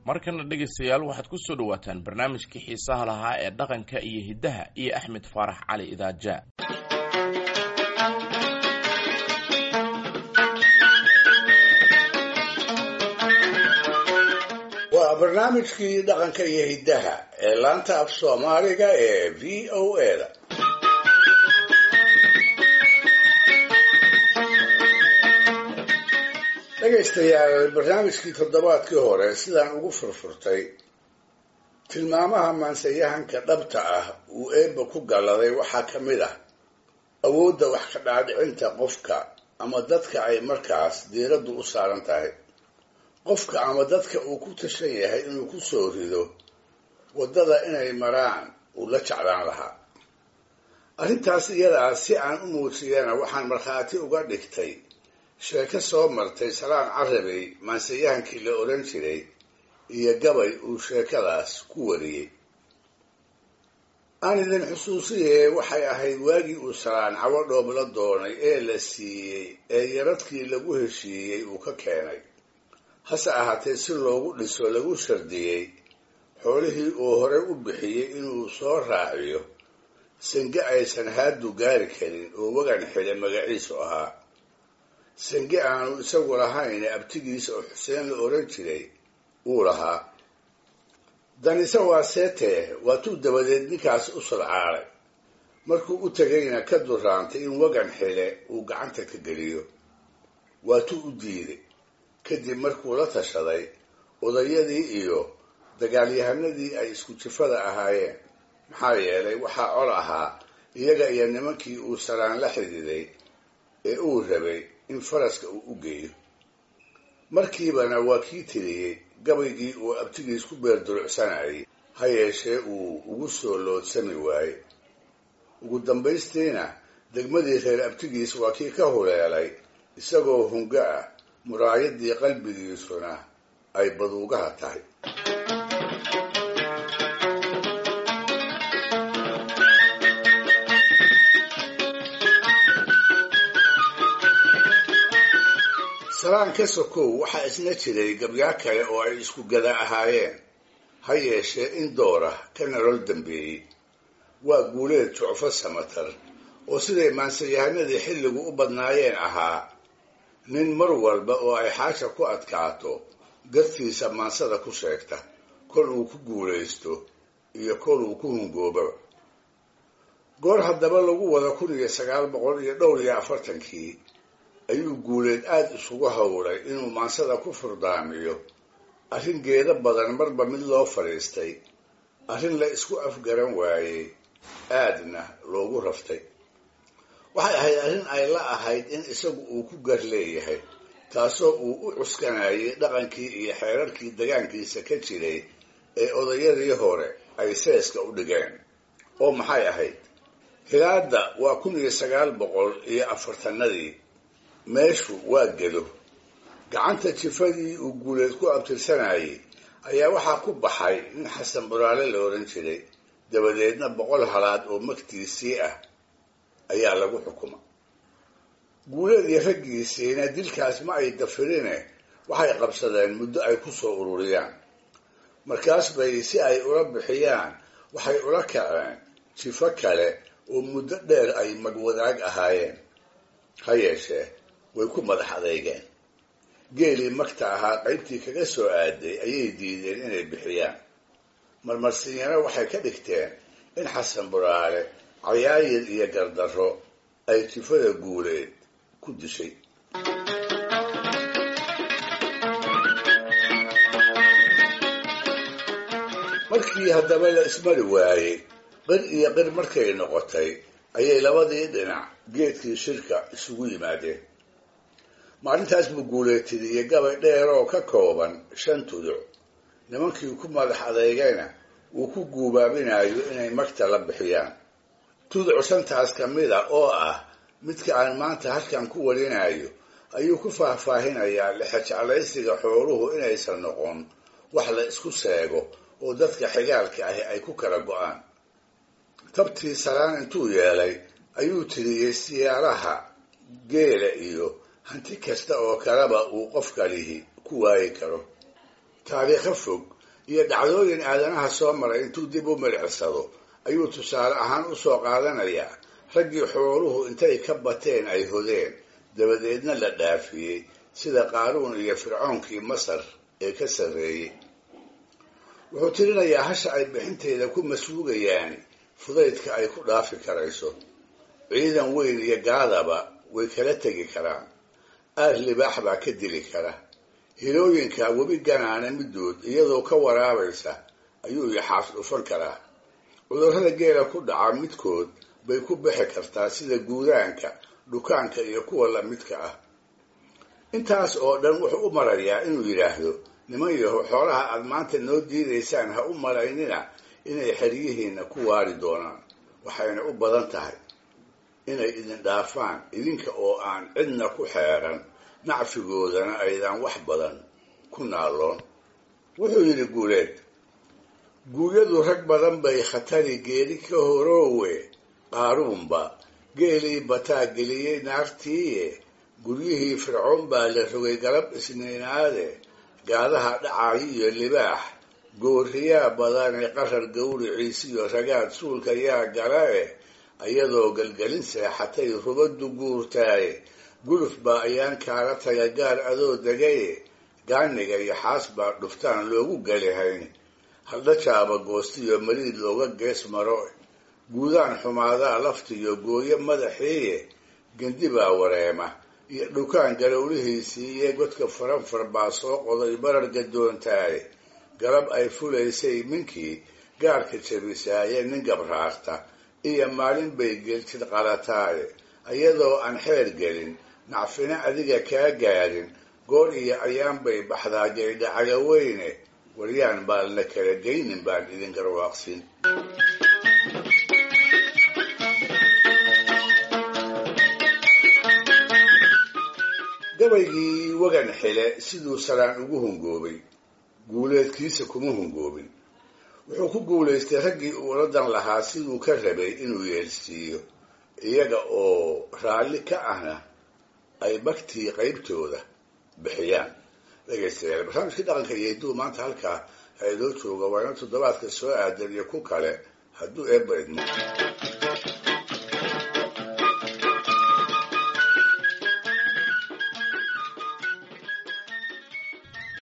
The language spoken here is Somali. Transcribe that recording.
markana dhegaystayaal waxaad ku soo dhowaataan barnaamijkii xiisaha lahaa ee dhaqanka iyo hiddaha iyo axmed faarax cali idaaja waa barnaamijkii dhaqanka iyo hiddaha ee laanta af soomaaliga ee v o a da dhegaystayaal barnaamijkii toddobaadkii hore sidaan ugu furfurtay tilmaamaha maansayahanka dhabta ah uu eebba ku galladay waxaa ka mid ah awoodda wax ka dhaadhicinta qofka ama dadka ay markaas diiraddu u saaran tahay qofka ama dadka uu ku tashan yahay inuu ku soo rido waddada inay maraan uu la jeclaan lahaa arrintaas iyadaa si aan u muujiyana waxaan markhaati uga dhigtay sheeko soo martay salaan carabey maansayahankii la odhan jiray iyo gabay uu sheekadaas ku wariyey aan idin xusuusiyee waxay ahayd waagii uu salaan cawo dhoobla doonay ee la siiyey ee yaradkii lagu heshiiyey uu ka keenay hase ahaatee si loogu dhiso lagu shardiyey xoolihii uu horey u bixiyey inuu soo raaciyo sange aysan haadu gaari karin oo wagan xidhe magaciisu ahaa sange aanu isagu lahayn abtigiisa oo xuseen la odhan jiray uu lahaa danise waa seetee waatuu dabadeed ninkaas u sulcaalay markuu u tegayna ka duraantay in wagan xile uu gacanta ka geliyo waatuu u diiday kadib markuu la tashaday odayadii iyo dagaalyahanadii ay isku jifada ahaayeen maxaa yeelay waxaa col ahaa iyaga iyo nimankii uu salaan la xididay ee uu rabay in faraska uu u geeyo markiibana waa kii tiriyey gabaygii uu abtigiis ku beerdurucsanayay ha yeeshee uu ugu soo loodsami waayey ugu dambaystiina degmadii reer abtigiis waa kii ka huleelay isagoo hunga ah muraayadii qalbigiisuna ay baduugaha tahay salaan ka sokow waxaa isna jiray gabyaa kale oo ay isku gada ahaayeen ha yeeshee in doora ka nolol dambeeyey waa guuleed jucfo samatar oo siday maansayahanadii xilligu u badnaayeen ahaa nin mar walba oo ay xaasha ku adkaato gartiisa maansada ku sheegta kol uu ku guulaysto iyo kol uu ku hungoobaba goor haddaba lagu wada kun iyo sagaal boqol iyo dhowr iyo afartankii ayuu guuleed aada isugu howlay inuu maansada ku furdaamiyo arrin geedo badan marba mid loo fadhiistay arrin la isku afgaran waayey aadna loogu raftay waxay ahayd arrin ay la ahayd in isagu uu ku gar leeyahay taasoo uu u cuskanayay dhaqankii iyo xeerarkii degaankiisa ka jiray ee odayadii hore ay seeska u dhigeen oo maxay ahayd hilaadda waa kun iyo sagaal boqol iyo afartanadii meeshu waa gedo gacanta jifadii uu guuleed ku abtirsanayay ayaa waxaa ku baxay nin xasan buraale la odhan jiray dabadeedna boqol halaad oo magtiisii ah ayaa lagu xukuma guuleed iyo raggiisiina dilkaas ma ay dafirine waxay qabsadeen muddo ay ku soo ururiyaan markaas bay si ay ula bixiyaan waxay ula kaceen jifo kale oo muddo dheer ay magwadaag ahaayeen ha yeeshee way ku madax adeygeen geelii magta ahaa qaybtii kaga soo aaday ayay diideen inay bixiyaan marmarsiinyana waxay ka dhigteen in xasan buraale cayaayir iyo gardarro ay jifada guuleed ku dishay markii haddaba la ismari waayey qir iyo qir markay noqotay ayay labadii dhinac geedkii shirka isugu yimaadeen maalintaas buu guuleetidiyey gabay dheer oo ka kooban shan tuduc nimankii ku madax adeygayna uu ku guubaabinayo inay magta la bixiyaan tuduc shantaas ka mid a oo ah midka aan maanta halkan ku warinayo ayuu ku faahfaahinayaa lexejeclaysiga xooluhu inaysan noqon wax la isku sheego oo dadka xigaalka ahi ay ku kala go-aan tabtii salaan intuu yeelay ayuu tiriyey siyaaraha geela iyo hanti kasta oo kaleba uu qofkalihi ku waayi karo taariikho fog iyo dhacdooyin aadanaha soo maray intuu dib u milicsado ayuu tusaale ahaan u soo qaadanayaa raggii xooluhu intay ka bateen ay hodeen dabadeedna la dhaafiyey sida qaaruun iyo fircoonkii masar ee ka sarreeyey wuxuu tirinayaa hasha ay bixinteeda ku masruugayaan fudaydka ay ku dhaafi karayso ciidan weyn iyo gaadaba way kala tegi karaan aar libaax baa ka dili kara hilooyinka webi ganaana middood iyadoo ka waraabaysa ayuu yaxaas dhufan karaa cudurrada geela ku dhaca midkood bay ku bixi kartaa sida guudaanka dhukaanka iyo kuwa lamidka ah intaas oo dhan wuxuu u marayaa inuu yidhaahdo niman yaho xoolaha aad maanta noo diidaysaan ha u malaynina inay xeryihiinna ku waari doonaan waxayna u badan tahay inay idin dhaafaan idinka oo aan cidna ku xeeran nacfigoodana aydan wax badan ku naaloon wuxuu yidhi guuleed guuyadu rag badan bay khatari geeli ka horoowe qaaruunba geelii bataa geliyey naartiiye guryihii fircoon baa la rogay galab isniinaade gaadaha dhacayo iyo libaax gooriyaa badane qarar gawriciisiyo ragaad suulka yaa gala eh iyadoo galgelin seexatay rubaddu guurtaaye guluf baa ayaan kaala taga gaar adoo degaye gaaniga iyo xaas baa dhuftaan loogu galihayn haldhajaaba goostiyo mariid looga gees maro guudaan xumaadaa laftiyo gooyo madaxiiye gendi baa wareema iyo dhukaan galowlihiisii iyo godka faranfar baa soo qoday barar gadoontaaye galab ay fulaysay minkii gaarka jabisaaye nin gabraarta iyo maalin bay geltid qalataaye iyadoo aan xeer gelin nacfina adiga kaa gaadhin goor iyo ayaan bay baxdaa gaydhacaga weyne waryaan baan la kala geynin baan idin garwaaqsin gabaygii wagan xile siduu salaan ugu hungoobay guuleedkiisa kuma hungoobin wuxuu ku guulaystay raggii uuladan lahaa siduu ka rabay inuu yeelsiiyo iyaga oo raalli ka ahna ay bagtii qaybtooda bixiyaan dhegaystayaal barnaamijkii dhaqanka iyo hidduu maanta halkaa ha inoo jooga waa ina toddobaadka soo aadan iyo ku kale hadduu eebba idmo